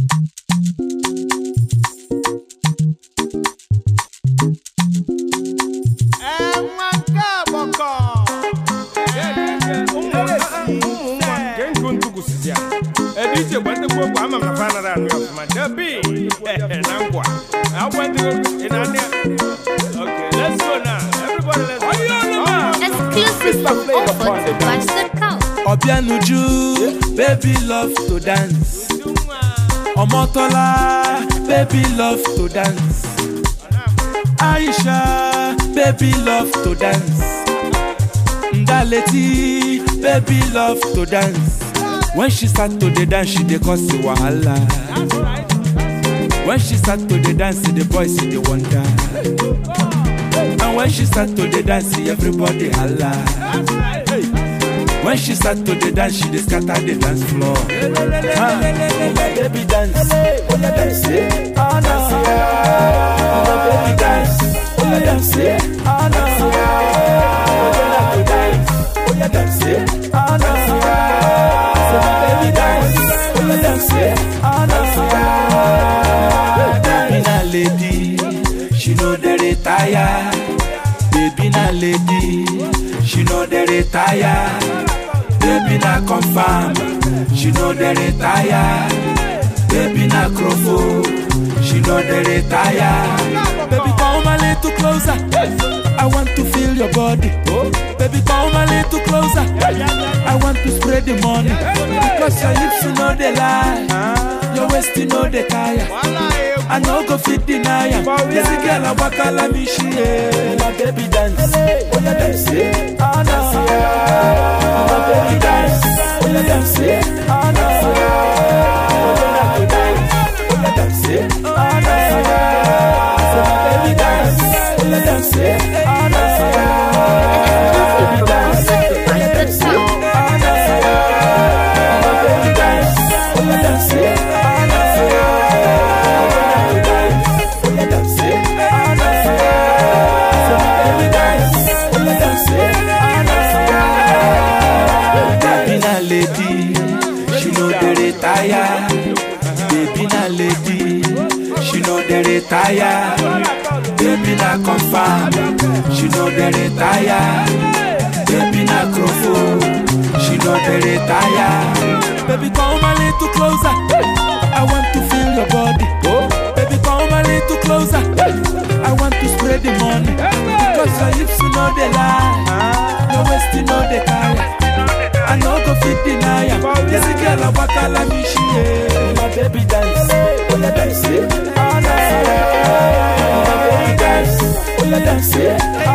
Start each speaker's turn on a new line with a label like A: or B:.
A: Ẹ̀wọ̀n káàbọ̀kọ̀.
B: DJ gwante ko ko ama mafana ra no afuma dabi nangwa I want to in Okay let's go now everybody let's go
C: Exclusive from Ofotobash.com.
D: Obianuju, baby love to dance. Omotola, baby love to dance. Aisha, baby love to dance. Ndaleti, baby love to dance. When she start to the dance, she dey cause a wahala. When she start to the dance, the boys see the wonder. And when she start to the dance, everybody holla. When she start to the dance, she dey scatter the dance floor. Ah, oh my baby dance, oh yeah dance, eh, ah no. Oh my baby dance, oh yeah dance, eh, ah no. Oh yeah like to dance, oh yeah dance, eh, ah no. So my baby dance, oh yeah dance, eh, ah no. Baby na lady, she know dey retire. Baby na lady, she know dey retire. Baby na confirm, she know dey retire. Baby na crofo, she know dey retire. Baby come a little closer, I want to feel your body. Baby come a little closer, I want to spread the money. Because your hips you know they lie, your waist you know they tire. I no go fit deny am. This girl a waka like me she eh. My baby dance, oh yeah dance, eh. ah no. My baby dance, oh yeah dance, eh. ah no. Oh yeah like to dance, oh yeah dance, eh. ah no. So my baby dance, oh yeah dance, eh. ah no. Baby dance, oh yeah dance, eh. ah no. My baby dance, oh yeah dance, eh. ah no. Baby na lady, she know dey retire. Baby na lady, she know dey retire. Baby na confirm, she know dey retire. Baby na crofo, she know dey retire. Baby come a little closer, I want to feel your body. Baby come a little closer, I want to spread the money. Because your hips you know they lie, your waist you know they carry. I no go fit deny am. This girl a waka like me she eh. My baby dance, oh yeah dance, eh. ah no. My baby dance, oh yeah dance, eh. ah